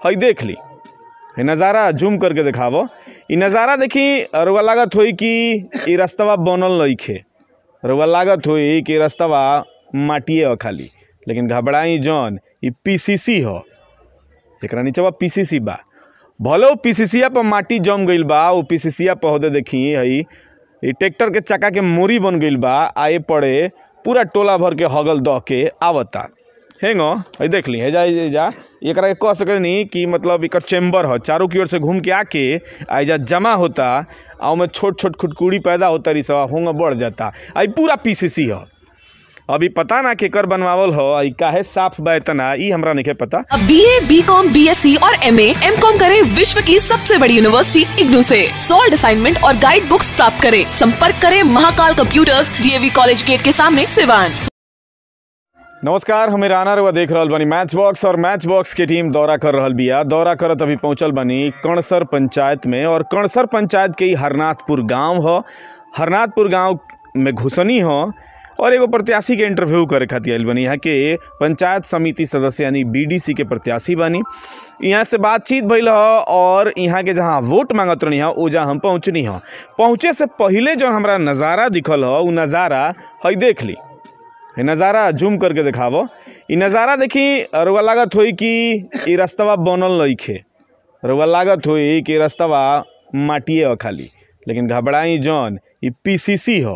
हई देख ली ये नज़ारा जूम करके दिखावो इ नज़ारा देखी रुआ लागत होई कि इ रस्तवा बनल नइखे रुआ लागत होई कि रस्तवा माटिए ह खाली लेकिन घबराई जौन इ पीसीसी ह एकरा नीचवा पीसीसी बा भले वो पीसीसीया पर माटी जम गईल बा वो पीसीसीया पर होदे देखी हई इ ट्रैक्टर के चक्का के मोरी बन गईल बा आए पड़े पूरा टोला भर के हगल दह के आवता हेंगो हई देख ली हेजा हेजा एकरा के कह सकनी कि मतलब एकर चेम्बर ह चारों की ओर से घूम के आके आ एजा जमा होता आ ओमे छोट छोट खुटकुड़ी पैदा होता रही सब होंगे बढ़ जाता आ इ पूरा पीसीसी ह अभी पता ना केकर बनवावल हो आ इ काहे साफ बा इतना ई हमरा नहीं पता अब B A B com B S C और एम एम कॉम करे विश्व की सबसे बड़ी यूनिवर्सिटी इग्नू से सॉल्ड असाइनमेंट और गाइड बुक्स प्राप्त करें संपर्क करें Mahakal computers DAV college gate के सामने सिवान नमस्कार हमें राना रउआ देख रहल बानी मैच बॉक्स और मैच बॉक्स के टीम दौरा कर रहल बिया दौरा करत अभी पहुंचल बानी कणसर पंचायत में और कणसर पंचायत के ही हरनाथपुर गांव ह हरनाथपुर गांव में घुसनी ह और एगो प्रत्याशी के इंटरव्यू करे खातिर आइल बानी यहाँ के पंचायत समिति सदस्य यानी बीडीसी के प्रत्याशी बानी यहाँ से बातचीत भइल ह और यहाँ के जहाँ वोट मांगत रहनी ह ओजा हम पहुँचनी ह पहुँचे से पहिले जो हमरा नज़ारा दिखल ह उ नज़ारा हई देख ली ये नज़ारा जूम करके दिखावो इ नज़ारा देखी रुआ लागत होई कि इ रस्तवा बनल नइखे रुआ लागत होई कि रस्तवा माटिए ह खाली लेकिन घबराई जौन इ पीसीसी ह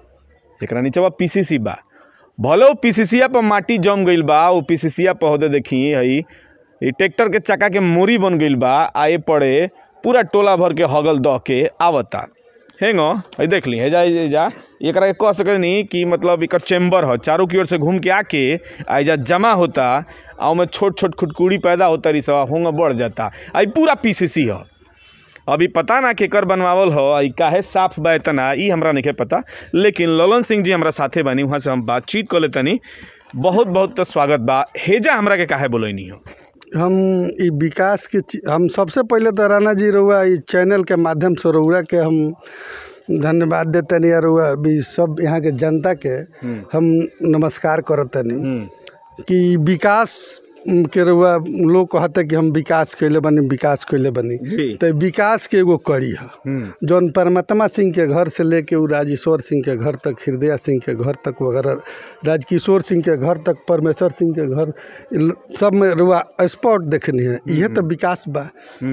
एकरा नीचवा पीसीसी बा भले वो पीसीसीया पर माटी जम गईल बा वो पीसीसीया पर होदे देखी हई इ ट्रैक्टर के चक्का के मोरी बन गईल बा आए पड़े पूरा टोला भर के हगल दह के आवता हेंगो हई देख ली हेजा हेजा एकरा के कह सकनी कि मतलब एकर चेम्बर ह चारों की ओर से घूम के आके आ एजा जमा होता आ ओमे छोट छोट खुटकुड़ी पैदा होता रही सब होंगे बढ़ जाता आ इ पूरा पीसीसी ह अभी पता ना केकर बनवावल हो आ इ काहे साफ बा इतना ई हमरा नहीं पता लेकिन ललन सिंह जी हमरा साथे बानी वहाँ से हम बातचीत कर लेतनी बहुत बहुत स्वागत बा हेजा हमरा के काहे बोलैनी हो हम ई विकास के ची- हम सबसे पहले तो राणा जी रउआ ई चैनल के माध्यम से रउआ के हम धन्यवाद देतनी और रउआ भी सब यहाँ के जनता के हम नमस्कार करतनी कि विकास उम, के रउआ लोग कहते कि हम विकास कैले बनी विकास कैले बनी जी। तो विकास के एगो कड़ी है जौन परमात्मा सिंह के घर से लेके उ राजेश्वर सिंह के घर तक हृदय सिंह के घर तक वगैरह राजकिशोर सिंह के घर तक परमेश्वर सिंह के घर इ- सब में रुआ स्पॉट देखनी है इहे तो विकास बा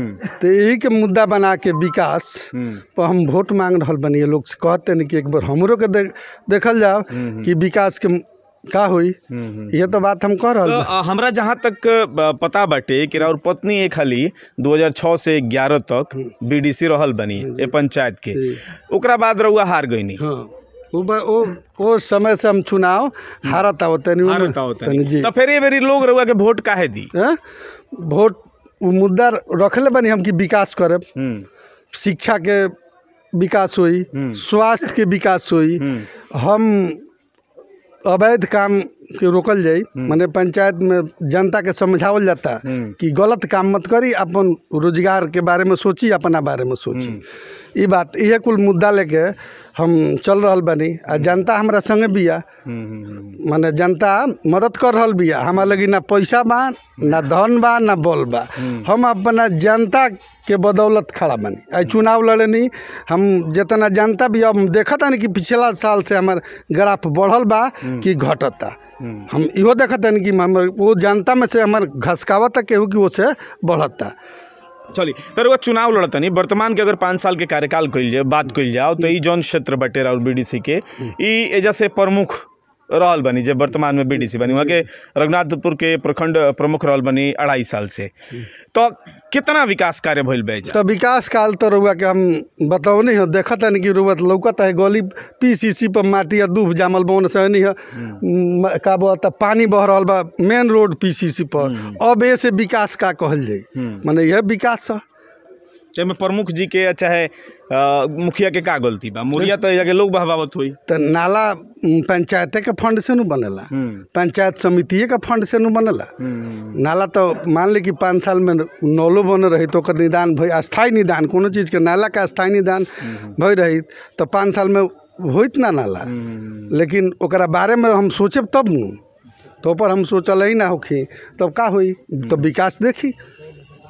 तो यही के मुद्दा बना के विकास पर हम वोट मांग रहल बनी ये लोग से कहते नहीं कि एक बार हमरो के देख देखल जाओ कि विकास के का हुई ये तो बात हम कह रहल तो, बा अ, हमरा जहाँ तक अ, पता बाटे कि राउर पत्नी एक खाली 2006 से 11 तक बीडीसी रहल बनी ए पंचायत के ओकरा बाद रउआ हार गईनी हाँ वो बा- वो वो समय से हम चुनाव हारत आवत तनी हार उमे- बताओ तनी जी तो फिर ये बेरी लोग रउआ के वोट काहे दी हैं? वोट वो मुद्दा रखले बनी हम कि विकास करब हम्म, शिक्षा के विकास होई स्वास्थ्य के विकास होई हम अवैध काम के रोकल जाई माने पंचायत में जनता के समझावल जाता कि गलत काम मत करी अपन रोजगार के बारे में सोची अपना बारे में सोची ई बात इहे कुल मुद्दा लेके हम चल रहल बनी आ जनता हमरा संगे बिया हम्म, हम्म, माने जनता मदद कर रहल बिया हमारा लगी ना पैसा बा ना धन बा ना बल बा हम अपना जनता के बदौलत खड़ा बनी आई चुनाव लड़नी हम जितना जनता भी अब देखत नहीं कि पिछला साल से हमार ग्राफ बढ़ल बा कि घटता हम इहो देखत हन कि हमर वो जनता में से हमार घसकावत केहू कि वो से बढ़ता चली तो रउआ चुनाव लड़तनी वर्तमान के अगर पाँच साल के कार्यकाल कइल जाए बात कइल जाओ तो ई जौन क्षेत्र बटे राउर बीडीसी के ई एजा से प्रमुख रहल बनी जे वर्तमान में बीडीसी बनी वहाँ के रघुनाथपुर के प्रखंड प्रमुख रहल बनी अढ़ाई साल से तो कितना विकास कार्य भइल बा एजा तो विकास काल तो रउआ के हम बतौनी हो देखत हन कि रउआ लौकत है गली पीसीसी पर माटी या दूब जामल बौन से नहीं है म- का बोलता पानी बह रहल बा मेन रोड पीसीसी पर अब ए से विकास का कहल जाई माने यह विकास है एमे प्रमुख जी के चाहे अ, मुखिया के का गलती बा मुखिया तो एजा के लोग बहबावत हुई तो नाला उम, पंचायते के फंड से नु बनेला पंचायत समितिये के फंड से नु बनेला नाला तो मान ली कि पाँच साल में नौलो बन रही तो ओकर निदान भई अस्थायी निदान कोनो चीज़ के नाला का अस्थायी निदान भई रही तो पाँच साल में होइत ना नाला लेकिन ओकरा बारे में हम सोचब तब नु तो पर हम सोचल ही ना होखी तब का होई तो विकास देखी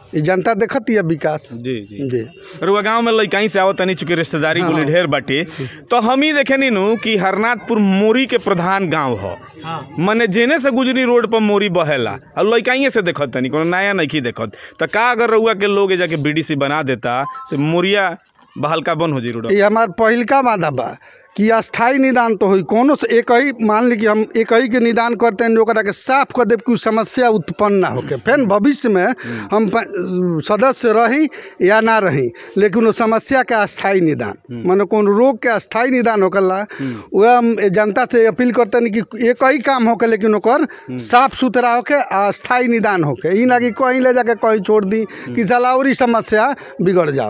ई जनता देखत है विकास जी जी जी रुआ गांव में लइकाई से आवत तनी चूंकि रिश्तेदारी बोली ढेर बाटे तो हम ही देखे नी नु कि हरनाथपुर मोरी के प्रधान गांव ह मने जेने से गुजरी रोड पर मोरी बहेला और लइकाइए से देखत तनी कोनो नया नहीं देखत त का अगर रउआ के लोग ए जाके बीडीसी बना देता तो मोरिया बहलका बन हो जी रोड ये हमार पहिलका वादा बा कि अस्थाई निदान तो होई कोनो से एक ही मान ली कि हम एक ही के निदान करते हैं ओकरा के साफ कर देब कि उ समस्या उत्पन्न ना होके फिर भविष्य में हम प- सदस्य रही या ना रही लेकिन वो समस्या के अस्थाई निदान माने कौन रोग के अस्थाई निदान होकला वह हम जनता से अपील करते हैं कि एक ही काम होके लेकिन ओकर साफ सुथरा होके आ अस्थाई निदान होके ई ना कि कहीं ले जाके कहीं छोड़ दी कि साला और ही समस्या बिगड़ जाओ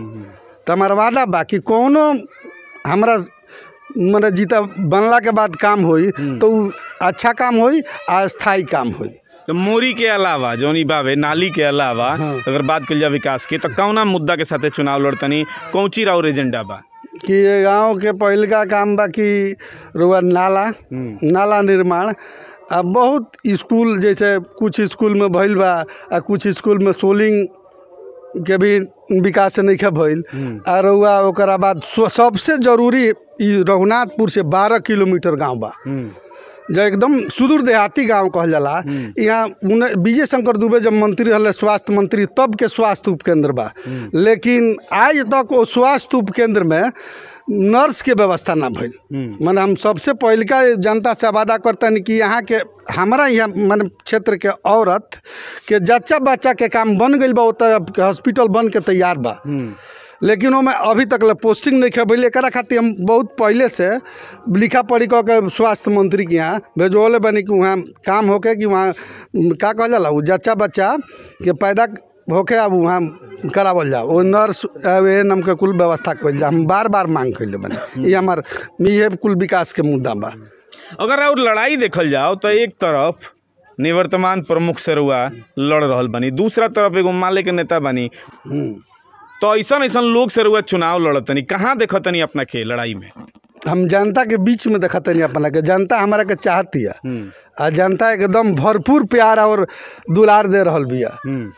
तो हमारा वादा बा कि कोनो हमरा मने जीता बनला के बाद काम होई तो उ अच्छा काम होई आ स्थायी काम होई तो मोरी के अलावा जौन ई बावे नाली के अलावा हाँ। अगर बात कल जाए विकास की तो कौना मुद्दा के साथे चुनाव लड़तनी कौची राउर एजेंडा बा कि ये गांव के पहिलका काम बा कि रुआ नाला नाला निर्माण आ बहुत स्कूल जैसे कुछ स्कूल में भइल बा आ कुछ स्कूल में सोलिंग के भी विकास नहीं भइल आ रउआ ओकरा बाद स्व- सबसे जरूरी ई रघुनाथपुर से बारह किलोमीटर गांव बा जो एकदम सुदूर देहाती गांव कहल जाला यहाँ उन्हें विजय शंकर दुबे जब मंत्री रहले स्वास्थ्य मंत्री तब के स्वास्थ्य उपकेंद्र बा लेकिन आज तक वो स्वास्थ्य उपकेंद्र में नर्स के व्यवस्था ना भइल माने हम सबसे पहिलका जनता से वादा करतनी कि यहाँ के हमारा यहाँ माने क्षेत्र के औरत के जच्चा बच्चा के काम बन गइल बा ओतर के हॉस्पिटल बन के तैयार बा लेकिन ओमे अभी तक ले पोस्टिंग नहीं खे भइल एकरा खातिर हम बहुत पहले से लिखा पढ़ी कऽ के स्वास्थ्य मंत्री के यहाँ भेजोले बनी कि वहाँ काम होके कि वहाँ उम, का कहल जाला उ जच्चा बच्चा के पैदा होके अब वहाँ करावल जाओ वो नर्स ए नाम के कुल व्यवस्था कइल जा हम बार बार मांग कइले बनी ये हमार ये कुल विकास के मुद्दा बा अगर और लड़ाई देखल जाओ तो एक तरफ निवर्तमान प्रमुख से रुआ लड़ रहल बनी दूसरा तरफ एगो माले के नेता बनी हम्म। तो ऐसा ऐसा लोग से रुआ चुनाव लड़तनी कहाँ देखतनी अपना के लड़ाई में हम जनता के बीच में देखत नहीं अपना के जनता हमारा के चाहती है आ जनता एकदम भरपूर प्यार और दुलार दे रहल बिया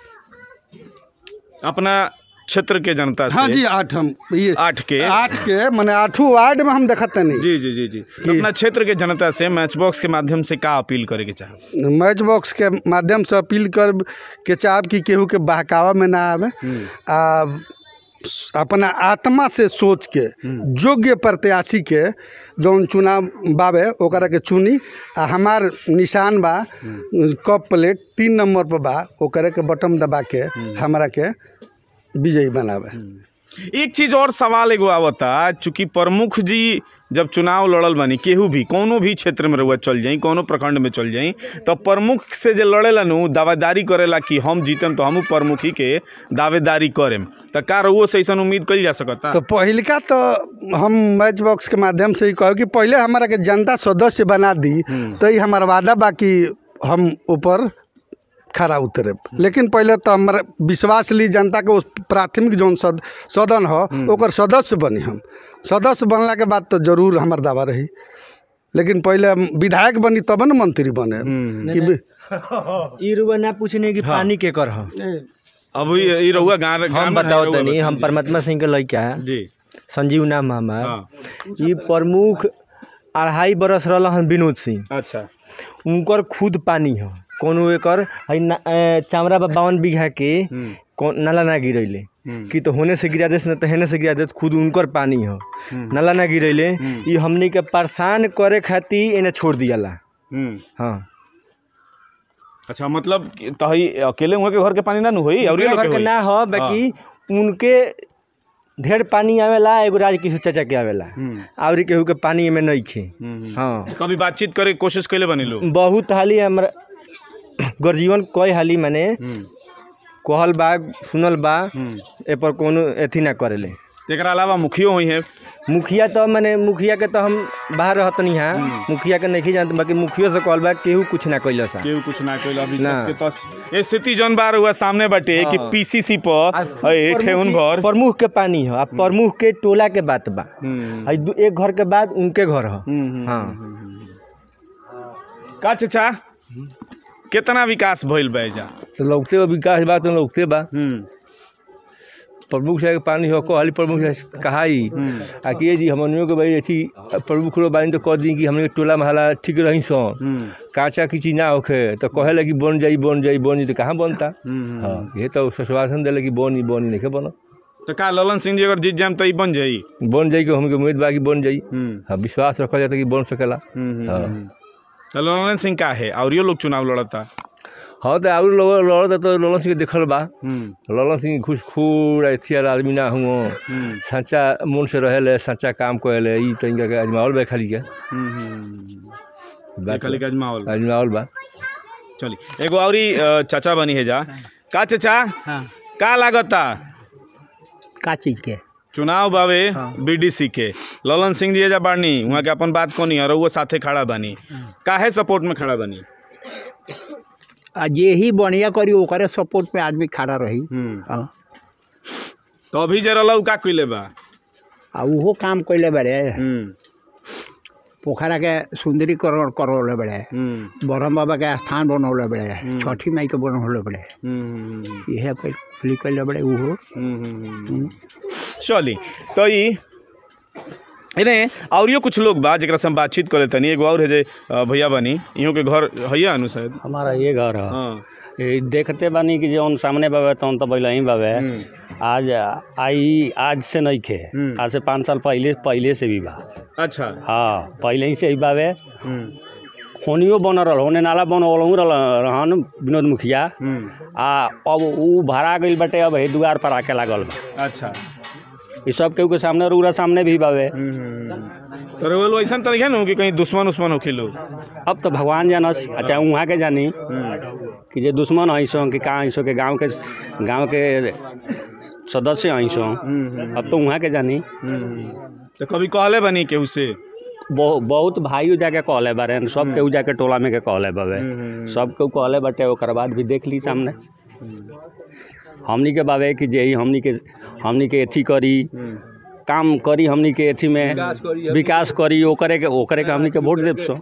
अपना क्षेत्र के जनता से हाँ जी आठ हम ये आठ के आठ के मैंने आठों वार्ड में हम देखते नहीं जी जी जी जी तो अपना क्षेत्र के जनता से मैच बॉक्स के माध्यम से का अपील करे के चाह मैच बॉक्स के माध्यम से अपील कर के चाहब कि केहू के बहकावा में ना आवे आ अपना आत्मा से सोच के योग्य प्रत्याशी के जौन चुनाव बावे ओकरा के चुनी आ हमार निशान बा कप प्लेट तीन नंबर पर बा ओकरा के बटन दबा के हमरा के विजयी बनावे एक चीज और सवाल एगो आवता चूंकि प्रमुख जी जब चुनाव लड़ल बानी केहू भी कोनो भी क्षेत्र में रहुआ चल जाई कोनो प्रखंड में चल जाई तो प्रमुख से जे लड़ेला नु दावेदारी करेला कि हम जीतम तो हमू प्रमुख ही के दावेदारी करेम तो का रहुओ से ऐसा उम्मीद कइल जा सकता तो पहिलका तो हम मैच बॉक्स के माध्यम से ही कहो कि पहले हमारा के जनता सदस्य बना दी तो ये हमारा वादा बा कि हम ऊपर खड़ा उतरे लेकिन पहले तो हमारा विश्वास ली जनता के उस प्राथमिक जौन सद सदन हो ओकर सदस्य बनी हम सदस्य बनला के बाद तो जरूर हमार दावा रही लेकिन पहले हम विधायक बनी तब न मंत्री बने कि वि- ई रुआ ना पूछने कि पानी के कर ह अब ई ई रहुआ गाँव गाँव हम में बताओ रहुआ तनी हम बताई। परमात्मा सिंह के लड़का है जी संजीव नाम है हमार हाँ ई प्रमुख अढ़ाई बरस रहल हन विनोद सिंह अच्छा उनकर खुद पानी है कोनो एकर है ना ए, चामरा बा बावन बीघा के कौन नाला ना गिरैले कि तो होने से गिरा देस न तो हेने से गिरा देस खुद उनकर पानी है नाला ना गिरैले ई हमनी के परेशान करे खातिर एने छोड़ दियाला हम्म हाँ अच्छा मतलब कि तही अकेले हुए के घर के पानी ना नु होई और उनके घर के ना हो बाकी उनके ढेर पानी आवेला एगो राज किशोर चाचा के आवेला और केहू के पानी में नहीं खे हाँ कभी बातचीत करे के कोशिश कैले बनी लोग बहुत हाली हमरा गर्जीवन कई हाली माने कहल बा सुनल बा ए पर कोनो एथी ना करेले एकरा अलावा मुखियो हुई है मुखिया तो माने मुखिया के तो हम बाहर रहतनी हाँ मुखिया के नहीं जानते बाकी मुखियो से कहल बा केहू कुछ ना कैल सा केहू कुछ ना कइल अभी ना। तस के तस ये स्थिति जौन बार हुआ सामने बाटे कि पीसीसी पर ए ठेहुन भर प्रमुख के पानी है आ प्रमुख के टोला के बात बा हम्म, आ दू- एक घर के बाद उनके घर है हम्म, हाँ का चाचा कितना विकास भइल बा एजा तो लौकते बा विकास बा तो लौकते बा हम्म प्रमुख साहब के पानी हो कहली प्रमुख साहब कहाई आ कि ये जी हमनियों के भाई अथी प्रमुख लोग बानी तो कह दी कि हमने के टोला महला ठीक रही सो हम्म काचा की चीज ना होखे तो कहे लगी बन जाई बन जाई बन जाई तो कहाँ बनता हम्म, हाँ ये तो आश्वासन दिले कि बनी बनी नहीं बनो तो का ललन सिंह जी अगर जीत जाम तो ई बन जाई बन जाई कि हमके उम्मीद बा कि बन जाई हम्म हाँ विश्वास रखा जाता कि बन सकेला हम्म, हाँ। हम्म। तो ललन सिंह का है और लोग चुनाव लड़ता हाँ तो और लोग लड़ता तो ललन सिंह के देखल बा हम्म ललन सिंह घूसखोर अथियार आदमी ना हुआ हम्म सच्चा मन से रहेले सच्चा काम करेले ई तो इनका के अजमावल बा खाली के हम्म, हम्म बात खाली का अजमावल अजमावल बा चली एगो औरी अ, चाचा बनी है जा का चाचा हाँ का लागता का चीज के चुनाव बावे बीडीसी के ललन सिंह जी एजा बानी वहाँ के अपन बात कोनी और वो साथे खड़ा बानी काहे सपोर्ट में खड़ा बानी आ जे ही बढ़िया करी ओकरे सपोर्ट पे आदमी खड़ा रही हम्म हाँ। तो अभी जे रहला उ का कइले बा आ उहो काम कैले बड़े हम्म पोखरा के सुंदरीकरण करौले बड़े हम्म ब्रह्म बाबा के स्थान बनौले बड़े छठी माई के बनौले बड़े हम्म इहे कैल कैले बड़े उहो हम्म चली तो ई इने औरियो कुछ लोग बा जेकरा से हम बातचीत करे तनी एगो और है जे अ, भैया बानी इहों के घर हैया अनु शायद हमारा ये घर है हाँ ये देखते बानी कि जौन सामने बाबे तौन तो पहले ही बाबे आज आई आज से नहीं खे हम्म। आज से पाँच साल पहले पहले से भी बा अच्छा हाँ पहले ही से ही बाबे हम्म होनियो बन रहा होने नाला बन रहन विनोद मुखिया हम्म आ अब ऊ भाड़ा गइल बाटे अब हे दुआर पर आके लागल बा अच्छा ई सब केहू के सामने रूरा सामने भी बाबे तो रे वो ऐसा तरीका ना हो कि कहीं दुश्मन उस्मन होखे लोग अब तो भगवान जानस अच्छा वहाँ के जानी कि जे दुश्मन हई सो कि का हई सो के गांव के गांव के सदस्य हई सो अब तो वहाँ के जानी तो कभी कहले बनी केहू से बहु, बहुत भाइयों जाके कहले बारे सब केहू जाके टोला में के कहले बाबे सब केहू कहले बाटे ओकर बाद भी देख ली सामने हमनी के बाबे कि जे ही हमनी के हमनी के अथी करी काम करी हमनी के अथी में विकास करी ओकरे के ओकरे के हमनी के वोट देब सो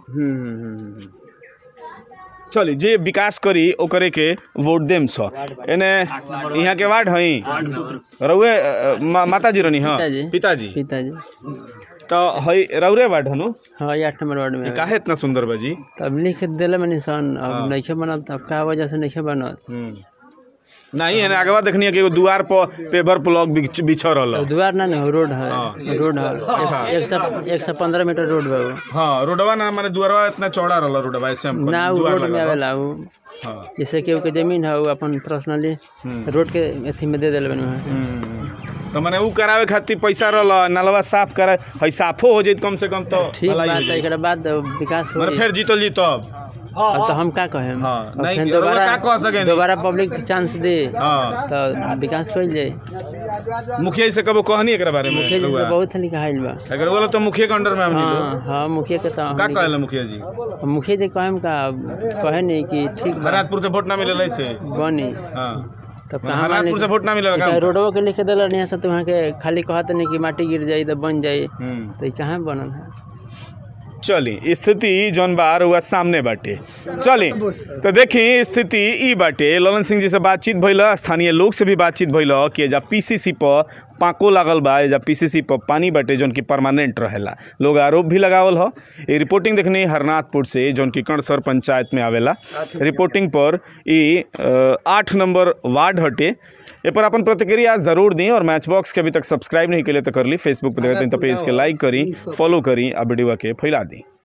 चली जे विकास करी ओकरे के वोट देम स एने यहाँ के वार्ड हई रउए अ, मा, माताजी रनी हाँ पिताजी। पिताजी पिताजी तो हई रउरे वार्ड हनु हाँ ये आठ नंबर वार्ड में है। काहे इतना सुंदर बाजी तब लिख दिले में निशान हाँ। अब नहीं बनत अब का वजह से नहीं बनत नहीं एने आगवा देखनी है कि एगो दुआर पर पेपर ब्लॉक बिछ बिछ रहल अब द्वार ना नहीं रोड है हाँ। रोड है अच्छा। एक- एक सौ एक सौ पंद्रह मीटर रोड बा वो हाँ रोडवा ना माने दुआरवा इतना चौड़ा रहल रोडवा ऐसे हम ना वो दुआर रोड में लगल बा। आवेला वो हाँ जैसे केहू के जमीन है वो अपन पर्सनली हम्म। रोड के अथी में दे दिले बनी तो माने ऊ करावे खातिर पैसा रहल नलवा साफ करे हई साफो हो जाइत कम से कम तो ठीक भलाई हो बात है जाइत। एकरा बाद विकास हो माने फिर जीतल जी तब अब तो हम का कहें हाँ, अब नहीं, फिर रउआ दोबारा का कह सकेनी? दोबारा पब्लिक चांस दे हाँ तो विकास कर जाए मुखिया जी से कबो कहनी एकरा बारे में मुखिया जी रउआ? से बहुत लिखाइल बा अगर बोलो तो मुखिया के अंडर में हम हाँ लोग हाँ मुखिया के तो का हमनी के- कहला मुखिया जी अब मुखिया जी कहेम का कहे नहीं कि ठीक बा हरातपुर से वोट ना मिलेला से बनी हाँ तब माने कहाँ हरातपुर से वोट ना मिलेला का रोडवा के लिखे दिल नहीं से तो वहाँ के खाली कहत नहीं कि माटी गिर जाई तो बन जाई हम्म। तो ई कहाँ बनल है चली स्थिति जौन बार हुआ सामने बाटे चली तो देखी स्थिति ई बाटे ललन सिंह जी से बातचीत भइल स्थानीय लोग से भी बातचीत भइल कि एजा पीसीसी पर पाको लागल बा एजा पीसीसी पर पानी बाटे जौन की परमानेंट रहेला लोग आरोप भी लगावल ह ये रिपोर्टिंग देखनी हरनाथपुर से जौन की कणसर पंचायत में आवेला रिपोर्टिंग पर ई अ, आठ नंबर वार्ड हटे ए पर अपन प्रतिक्रिया जरूर दी और मैच बॉक्स के अभी तक सब्सक्राइब नहीं के लिए तो कर ली फेसबुक पर देखते हैं तो पेज के लाइक करी फॉलो करी आ वीडियो के फैला दी